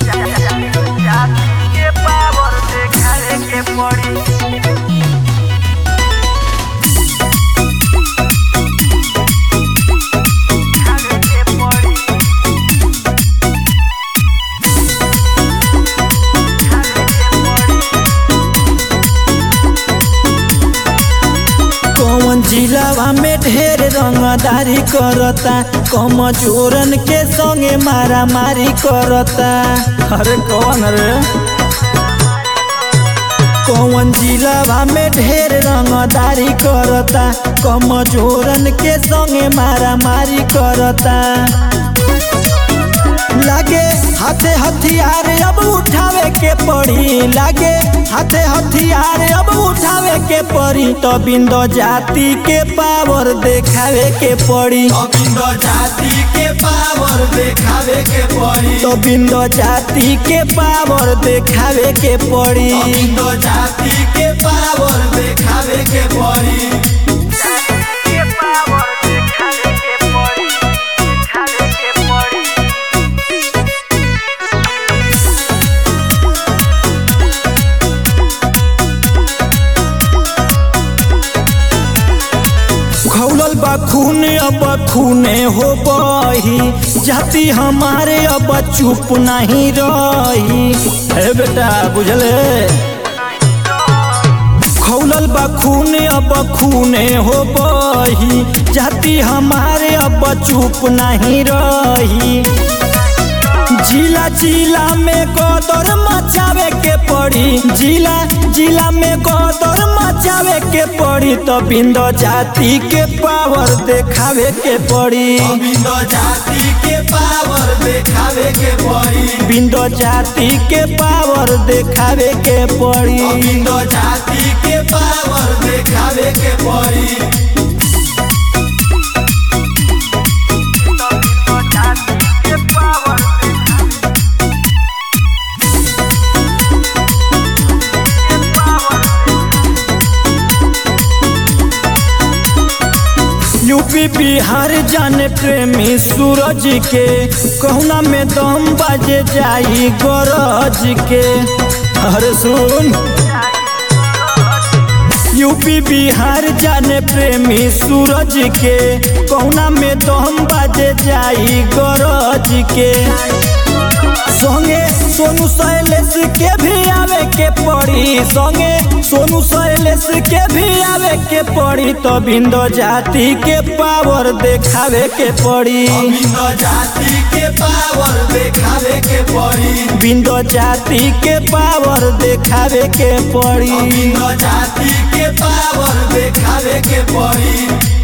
जाति के पावर देखावे के पड़ी देखावे के पड़ी देखावे के पड़ी कौन जिलावा में ढेर रंगदारी करता कमजोरन के संगे मारा मारी करता अरे कौन रे कौन जिलावा में ढेर रंगदारी करता कमजोरन के संगे मारा मारी करता लागे हाथे हथियार अब उठावे के पड़ी लागे हाथे हथियार अब उठावे के पड़ी तो बिंदो जाति के पावर देखावे के पड़ी अबिंद जाति के पावर देखावे के पड़ी तो बिंदो जाति के पावर देखावे के पड़ी अबिंद जाति के पावर देखावे के पड़ी के पावर देखावे के पड़ी देखावे के पड़ी खौलल बा खून अब खूने हो बही जाति हमारे अब चुप नहीं रही हे बेटा बुझले खौलल बा खून अब खूने हो बही जाति हमारे अब चुप नहीं रही जिला जिला में कदर मचावे के पड़ी जिला जिला में कदर मचावे के पड़ी तो बिंदो जाति के पावर देखावे के पड़ी अबिंद जाति के पावर देखावे के पड़ी बिंदो जाति के पावर देखावे के पड़ी अबिंद जाति के पावर देखावे के पड़ी जाति के पावर यूपी बिहार जाने प्रेमी सूरज के कहना में दम बाजे जाई गरज के अरे सुन यूपी बिहार जाने प्रेमी सूरज के कहना में दम बाजे जाई गरज के संगे सोनू शैलेश के भी आवे के पड़ी संगे सोनू शैलेश के भी आवे के पड़ी तो बिंदो जाति के पावर देखावे के पड़ी अबिंद जाति के पावर देखावे के पड़ी बिंदो जाति के पावर देखावे के पड़ी अबिंद जाति के पावर देखावे के पड़ी